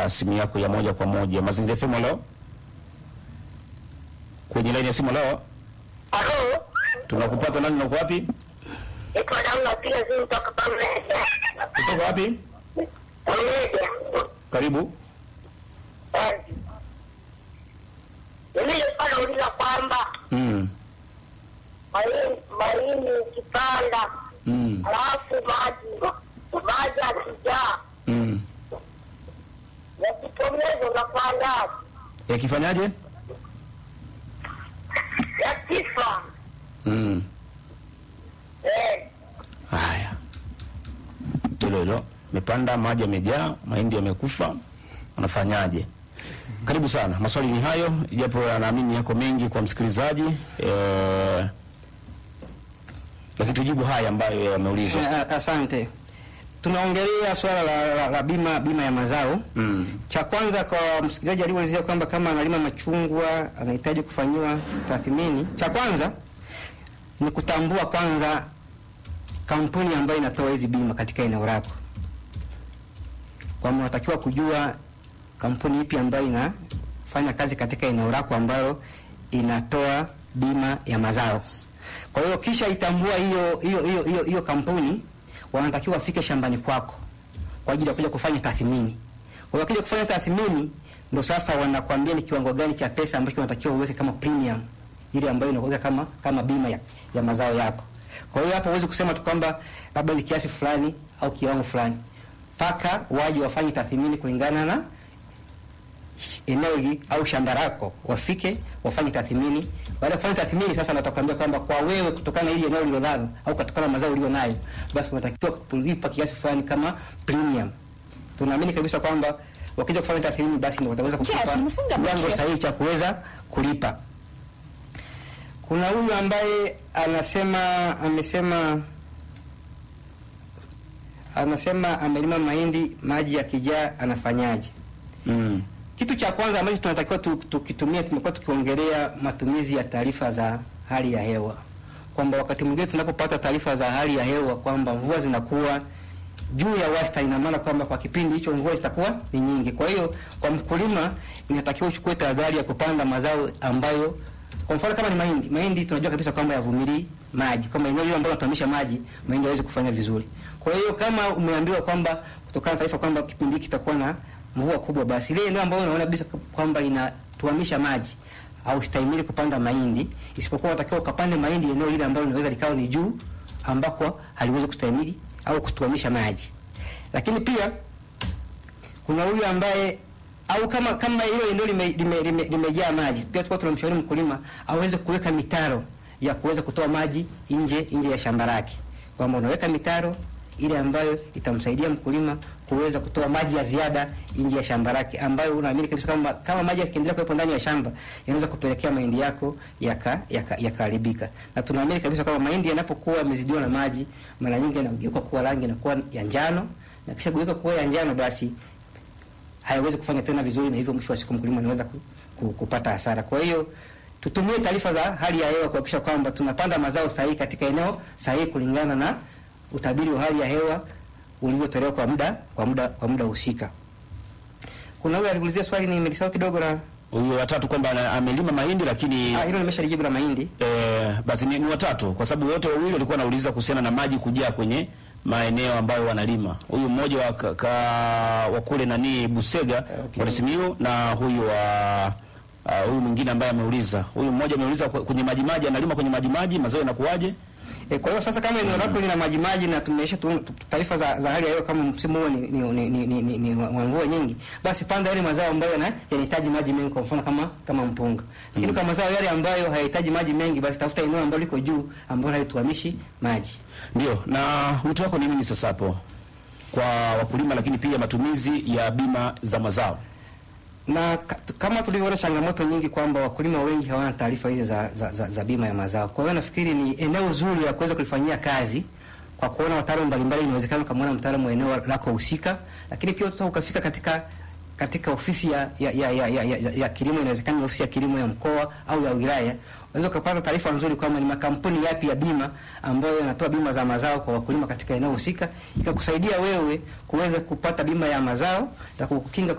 kupokea simu yako ya moja kwa moja. Mazingira FM leo kwenye laini ya simu leo Halo, tunakupata nani na uko wapi? iko damu napiga simu toka Pameja. Kutoka wapi? Pameja. Karibu. Eh. Mimi nilikuwa nauliza kwamba Mm. mahindi mahindi ukipanda Mm. alafu maji maji akijaa Mm. yakitomeza unapandaje? Yakifanyaje? Yakifa Mm. eh, Haya, hilo hilo, mepanda maji yamejaa, mahindi yamekufa, unafanyaje? Karibu sana. Maswali ni hayo, japo naamini yako mengi kwa msikilizaji eh, lakini tujibu haya ambayo yameulizwa. Eh, Asante. Tunaongelea swala la, la, la bima bima ya mazao. Mm. Cha kwanza kwa msikilizaji aliyeulizia kwamba kama analima machungwa anahitaji kufanyiwa tathmini, cha kwanza ni kutambua kwanza kampuni ambayo inatoa hizi bima katika eneo lako, kwamba unatakiwa kujua kampuni ipi ambayo inafanya kazi katika eneo lako ambayo inatoa bima ya mazao. Kwa hiyo kisha itambua hiyo hiyo hiyo hiyo hiyo kampuni, wanatakiwa wafike shambani kwako kwa ajili ya kuja kufanya tathmini. Kwa hiyo wakija kufanya tathmini, ndo sasa wanakuambia ni kiwango gani cha pesa ambacho unatakiwa uweke kama premium ile ambayo inakuwa kama kama bima ya, ya mazao yako. Kwa hiyo hapo huwezi kusema tu kwamba labda ni kiasi fulani au kiwango fulani, mpaka waje wafanye tathmini kulingana na eneo hili au shamba lako, wafike wafanye tathmini. Baada ya kufanya tathmini, sasa natakwambia kwamba kwa wewe, kutokana na hili eneo ulilonalo au kutokana na mazao ulionayo, basi unatakiwa kulipa kiasi fulani kama premium. Tunaamini kabisa kwamba wakija kufanya tathmini, basi ndio wataweza kukupa Chef, nimefunga kiwango macho. sahihi cha kuweza kulipa. Kuna huyu ambaye anasema amesema anasema amelima mahindi, maji yakijaa anafanyaje? Mm. Kitu cha kwanza ambacho tunatakiwa tu- tukitumia, tumekuwa tukiongelea matumizi ya taarifa za hali ya hewa, kwamba wakati mwingine tunapopata taarifa za hali ya hewa kwamba mvua zinakuwa juu ya wastani, ina maana kwamba kwa kipindi hicho mvua zitakuwa ni nyingi. Kwa hiyo kwa mkulima inatakiwa uchukue tahadhari ya kupanda mazao ambayo, kwa mfano kama ni mahindi, mahindi tunajua kabisa kwamba yavumilii maji, kama eneo hilo ambalo tunahamisha maji, mahindi hawezi kufanya vizuri. Kwa hiyo kama umeambiwa kwamba kutokana na taarifa kwamba kipindi hiki kitakuwa na mvua kubwa, basi ile eneo ambayo unaona kabisa kwamba inatuamisha maji au stahimili kupanda mahindi, isipokuwa unatakiwa ukapande mahindi eneo lile ambalo linaweza likawa ni juu ambako haliwezi kustahimili au kutuamisha maji. Lakini pia kuna huyu ambaye au kama kama hilo eneo limejaa lime, lime, limejaa maji, pia tulikuwa tunamshauri mkulima aweze kuweka mitaro ya kuweza kutoa maji nje nje ya shamba lake, kwamba unaweka mitaro ile ambayo itamsaidia mkulima kuweza kutoa maji ya ziada nje ya shamba lake, ambayo unaamini kabisa kama kama maji yakiendelea kuwepo ndani ya shamba yanaweza kupelekea mahindi yako yaka yaka- yakaharibika. na tunaamini kabisa kwamba mahindi yanapokuwa yamezidiwa na maji, mara nyingi yanageuka kuwa rangi inakuwa ya njano, na kisha geuka kuwa ya njano, basi hayawezi kufanya tena vizuri, na hivyo mwisho wa siku mkulima anaweza ku, ku, kupata hasara. Kwa hiyo tutumie taarifa za hali ya hewa kuhakikisha kwamba tunapanda mazao sahihi katika eneo sahihi kulingana na utabiri wa hali ya hewa ulivyotolewa kwa muda kwa muda kwa muda husika. Kuna huyu aliulizia swali nimelisahau kidogo na Huyo watatu kwamba ana- amelima mahindi lakini ah, hilo nimeshalijibu la mahindi. eh, basi ni, ni watatu kwa sababu wote wawili walikuwa wanauliza kuhusiana na maji kujaa kwenye maeneo ambayo wanalima. Huyu mmoja wa, ka, ka, wa kule nani Busega Okay. okay. Simiyu na huyu wa uh, huyu mwingine ambaye ameuliza. Huyu mmoja ameuliza kwe- kwenye maji maji, analima kwenye maji maji, mazao yanakuwaje? E, kwa hiyo sasa kama eneo lako lina maji maji na tumeisha tu tu- taarifa za, za hali ya hewa kama msimu huo ni, ni, ni, ni, ni, ni, ni wa wa mvua nyingi, basi panda yale mazao ambayo yana- yanahitaji maji mengi, kwa mfano kama kama mpunga. Lakini kwa mazao yale ambayo hayahitaji maji mengi, basi tafuta eneo ambalo liko juu ambalo halituamishi maji. Ndio. Na wito wako ni nini sasa hapo kwa wakulima, lakini pia matumizi ya bima za mazao? na ka- kama tulivyoona changamoto nyingi kwamba wakulima wengi hawana taarifa hizi za, za, za, za bima ya mazao. Kwa hiyo nafikiri ni eneo zuri la kuweza kulifanyia kazi kwa kuona wataalamu mbalimbali. Inawezekana ukamwona mtaalamu wa eneo lako husika, lakini pia uta ukafika katika katika ofisi ya ya, ya, ya, ya, ya, ya kilimo. Inawezekana ni ofisi ya kilimo ya mkoa au ya wilaya, unaweza ukapata taarifa nzuri kwamba ni makampuni yapi ya bima ambayo yanatoa bima za mazao kwa wakulima katika eneo husika, ikakusaidia wewe kuweza kupata bima ya mazao na kukukinga